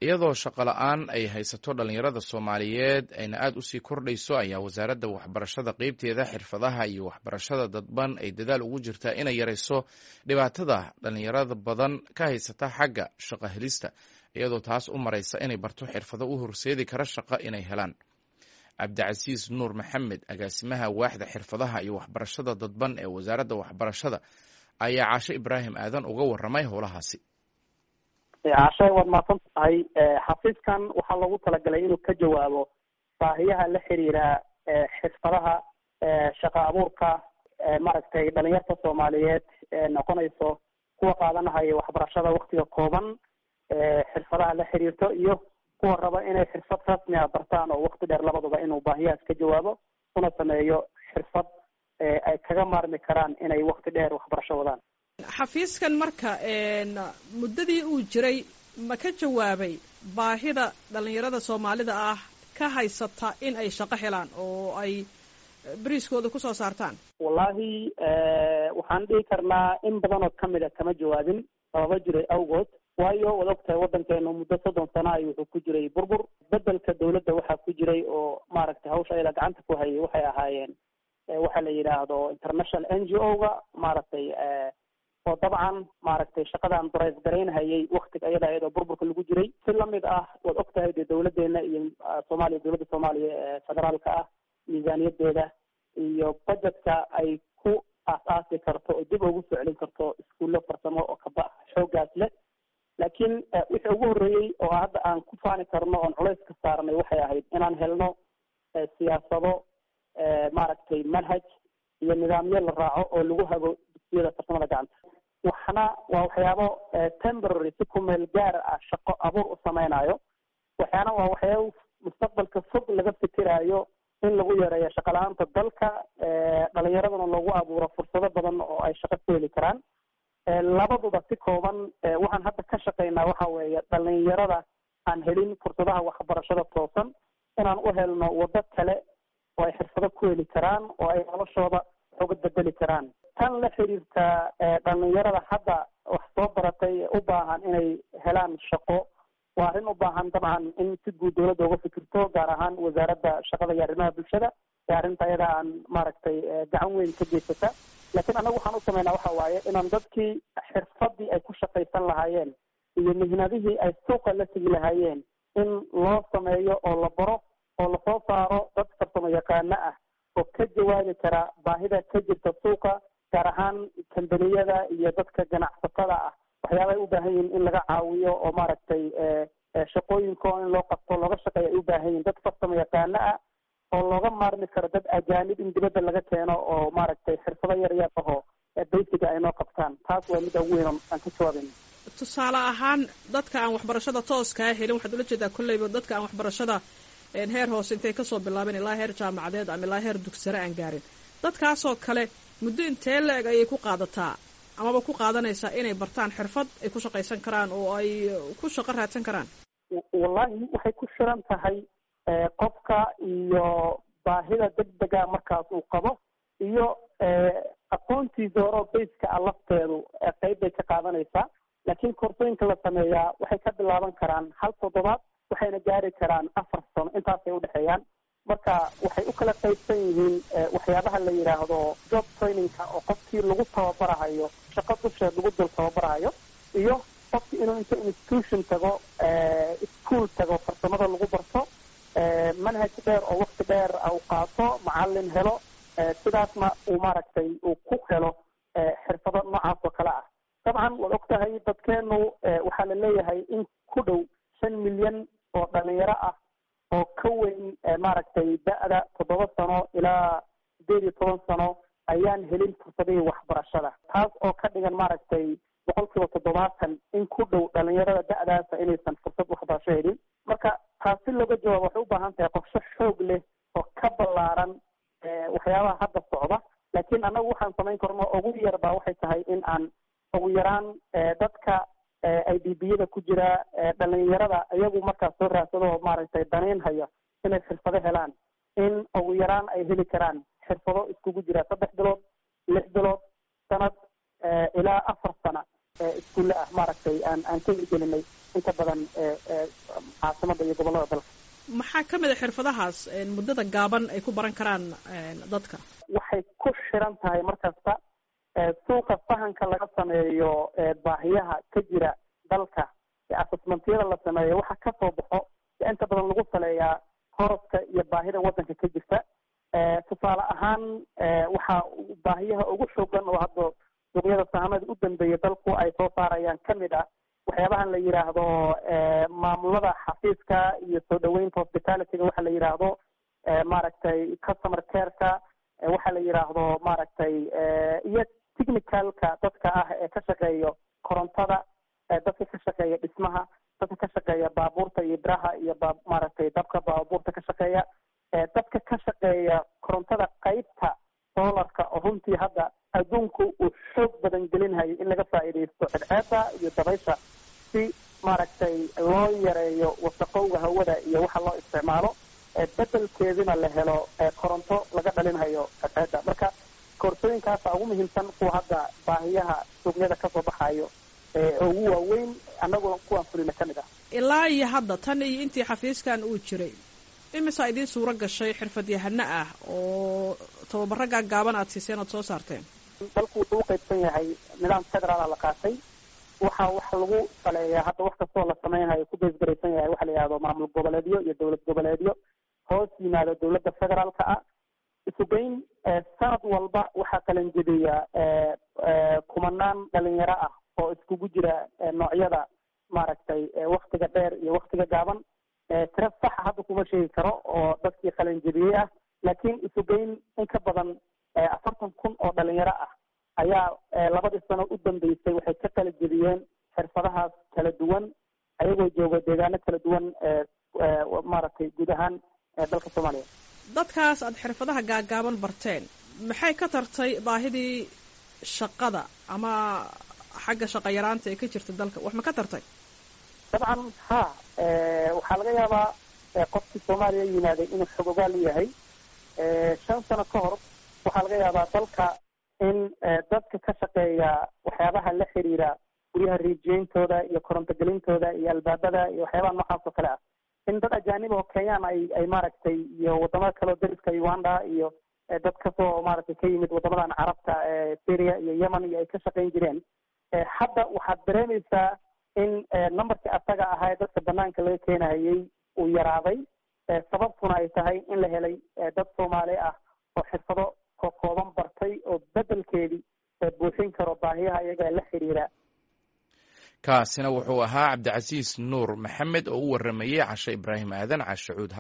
iyadoo shaqo la-aan ay haysato dhalinyarada soomaaliyeed ayna aada usii kordhayso ayaa wasaaradda waxbarashada qeybteeda xirfadaha iyo waxbarashada dadban ay dadaal ugu jirtaa inay yarayso dhibaatada dhalinyarada badan ka haysata xagga shaqo helista iyadoo taas u maraysa inay barto xirfado u horseedi kara shaqo inay helaan cabdicasiis nuur maxamed agaasimaha waaxda xirfadaha iyo waxbarashada dadban ee wasaaradda waxbarashada ayaa caashe ibraahim aadan uga waramay howlahaasi cashay waad mahadsan tahay xafiiskan waxaa loogu talagalay inuu ka jawaabo baahiyaha la xiriira xirfadaha shaqa abuurka maaragtay dhalinyarta soomaaliyeed noqonayso kuwa qaadanahaya waxbarashada waktiga kooban xirfadaha la xiriirto iyo kuwa raba inay xirfad rasmi a bartaan oo wakti dheer labaduba inuu baahiyahaas ka jawaabo una sameeyo xirfad ay kaga maarmi karaan inay wakti dheer waxbarasho wadaan xafiiskan marka muddadii uu jiray ma ka jawaabay baahida dhalinyarada soomaalida ah ka haysata in ay shaqo helaan oo ay beriiskooda kusoo saartaan wallahi waxaan dhihi karnaa in badan oo kamid a kama jawaabin sababa jiray awgood waayo waad ogtahay waddankeenu muddo soddon sano ay wuxuu ku jiray burbur bedelka dawladda waxaa ku jiray oo maaragtay hawsha ayada gacanta ku hayay waxay ahaayeen waxa la yidhaahdo international n g o ga maaragtay oo dabcan maaragtay shaqadan darays garaynhayay waktiga ayada ayadoo burburka lagu jiray si lamid ah waad ogtahay dee dawladeena iyo soomaaliya dawladda soomaaliya ee federaalka ah miisaaniyadeeda iyo budgetka ay ku aas-aasi karto oo dib ugu soo celin karto iskuullo farsamo oo kaba xoogaas leh laakiin wixii ugu horreeyey oo hadda aan ku faani karno oon culays ka saarnay waxay ahayd inaan helno siyaasado maaragtay manhaj iyo nidaamyo la raaco oo lagu hago dugsiyada farsamada gacanta waxna waa waxyaabo temporary si ku meel gaar ah shaqo abuur u samaynayo waxyaana waa waxyaabo mustaqbalka fog laga fikiraayo in lagu yareeyo shaqa la-aanta dalka dhalinyaradana loogu abuuro fursado badan oo ay shaqo ku heli karaan labaduba si kooban waxaan hadda ka shaqaynaa waxa weeye dhalinyarada aan helin fursadaha waxbarashada toosan inaan u helno waddo kale oo ay xirfado ku heli karaan oo ay noloshooda uga bedeli karaan tan la xiriirta dhalinyarada hadda wax soo baratay u baahan inay helaan shaqo waa arrin u baahan dabcan in si guud dawladda uga fikirto gaar ahaan wasaaradda shaqada iyo arrimaha bulshada ee arrinta ayada aan maaragtay gacan weyn ka geysata laakiin annagu waxaan u sameynaa waxa waaye inaan dadkii xirfadii ay ku shaqaysan lahaayeen iyo mihnadihii ay suuqa la tegi lahaayeen in loo sameeyo oo la baro oo lasoo saaro dad farsamo yaqaano ah oo ka jawaabi kara baahida ka jirta suuqa gaar ahaan kambaniyada iyo dadka ganacsatada ah waxyaaba ay u baahan yihiin in laga caawiyo oo maaragtay shaqooyinkoo in loo qabto looga shaqeeya ay u baahan yihin dad farsamo yaqaano ah oo looga maarmi karo dad ajaanib in dibadda laga keeno oo maaragtay xirfado yar yar ahoo baysiga ay noo qabtaan taas waa midda ugu weyn aan ka jawaabayna tusaale ahaan dadka aan waxbarashada tooskaa helin waxaad ula jeedaa kolleyba dadka aan waxbarashada heer hoose intay kasoo bilaabeen ilaa heer jaamacadeed ama ilaa heer dugsare aan gaarin dadkaasoo kale muddo intee la-eg ayay ku qaadataa amaba ku qaadanaysaa inay bartaan xirfad ay ku shaqaysan karaan oo ay ku shaqo raadsan karaan wallahi waxay ku xiran tahay qofka iyo baahida degdega markaas uu qabo iyo aqoontiisa horeo bayska a lafteedu qeyb bay ka qaadanaysaa laakiin koorsooyinka la sameeyaa waxay ka bilaaban karaan hal toddobaad waxayna gaari karaan afar sano intaasay udhexeeyaan marka waxay u kala qaybsan yihiin waxyaabaha la yidhaahdo job trainingka oo qofkii lagu tababarahayo shaqo dusheed lagu dul tababarahayo iyo qofkii inuu inta institution tago ischool tago farsamada lagu barto manhaj dheer oo wakti dheer u qaato macalin helo sidaasna uu maaragtay uu ku helo xirfado noocaas oo kale ah dabcan waad og tahay dadkeenu waxaa la leeyahay in ku dhow shan milyan oo dhalinyaro ah oo ka weyn maaragtay da-da toddoba sano ilaa sideed iyo toban sano ayaan helin fursadihii waxbarashada taas oo ka dhigan maaragtay boqol kiiba toddobaatan in ku dhow dhalinyarada da-daasa inaysan fursad waxbarasho helin marka taas si looga jawaabo waxay u baahan tahay qorsho xoog leh oo ka ballaaran waxyaabaha hadda socda laakiin annagu waxaan samayn karno ugu yar baa waxay tahay in aan ugu yaraan dadka i d b yada ku jira dhalinyarada iyagu markaas soo raadsado oo maaragtay danayn haya inay xirfado helaan in ugu yaraan ay heli karaan xirfado iskugu jira saddex bilood lix bilood sanad ilaa afar sana iskuulle ah maaragtay aan aan ka hirgelinay inta badan caasimada iyo gobollada dalka maxaa ka mid a xirfadahaas muddada gaaban ay ku baran karaan dadka waxay ku xiran tahay mar kasta suuqa fahanka laga sameeyo baahiyaha ka jira dalka assessmentiyada la sameeyo waxa kasoo baxo inta badan lagu saleeyaa hooska iyo baahida waddanka ka jirta tusaale ahaan waxa baahiyaha ugu xoogan oo hadda suuqyada sahamada u dambeeya dalku ay soo saarayaan kamid ah waxyaabahan la yidhaahdo maamulada xafiiska iyo soo dhaweynta hospitalityga waxa la yidhaahdo maaragtay customer careka waxa la yidhaahdo maaragtay iyo technicalka dadka ah ee ka shaqeeyo korontada dadka ka shaqeeya dhismaha dadka ka shaqeeya baabuurta iyo biraha iyo ba maaragtay dabka baabuurta ka shaqeeya dadka ka shaqeeya korontada qeybta solarka oo runtii hadda adduunku uu xoog badan gelinhayo in laga faa'iidaysto cadceeda iyo dabaysha si maaragtay loo yareeyo wasaqowga hawada iyo waxa loo isticmaalo bedelkeedina la helo koronto laga dhalinhayo cadceeda marka koorsooyinkaasa ugu muhiimsan kuwa hadda baahiyaha suuqyada kasoo baxayo ugu waaweyn annaguna kuwaan fulina ka mid ah ilaa iyo hadda tan iyo intii xafiiskan uu jiray imisaa idiin suuro gashay xirfadyahano ah oo tababaro gaagaaban aad siiseen oad soo saarteen dalku wuxuu u qaybsan yahay nidaam federaala la qaatay waxa wax lagu saleeyaa hadda wax kastoo la sameynhayo ku beesgaraysan yahay waxa la yihahdo maamul goboleedyo iyo dowlad goboleedyo hoos yimaado dowladda federaalka ah isugeyn sanad walba waxaa qalanjebiya kumanaan dhalinyaro ah oo iskugu jira noocyada maaragtay waktiga dheer iyo waktiga gaaban tiro saxa hadda kuma sheegi karo oo dadkii qalanjebiyey ah laakiin isugeyn in ka badan afartan kun oo dhalinyaro ah ayaa labadii sano u dambeysay waxay ka kala jebiyeen xirfadahaas kala duwan ayagoo jooga deegaano kala duwan maaragtay guud ahaan dalka soomaaliya dadkaas aada xirfadaha gaagaaban barteen maxay ka tartay baahidii shaqada ama xagga shaqa yaraanta ee ka jirta dalka wax ma ka tartay dabcan ha waxaa laga yaabaa qofkii soomaaliya yimaaday inuu xogogaal yahay shan sano ka hor waxaa laga yaabaa dalka in dadka ka shaqeeya waxyaabaha la xiriira guryaha riijiyeyntooda iyo korontogelintooda iyo albaabada iyo waxyaabaha noocaas oo kale ah in dad ajaanib oo kenyaan ay ay maaragtay iyo wadamada kaleo dariska uganda iyo dad kasoo maaragtay ka yimid wadamadan carabta syria iyo yemen iyo ay ka shaqayn jireen hadda waxaad dareemaysaa in numberkii asaga ahaa ee dadka banaanka laga keenahayay uu yaraaday sababtuna ay tahay in la helay dad soomaali ah oo xirfado kokooban bartay oo bedelkeedii buuxin karo baahiyaha iyaga la xiriira kaasina wuxuu ahaa cabdicasiis nuur maxamed oo u waramayey cashe ibraahim aadan cashe cuud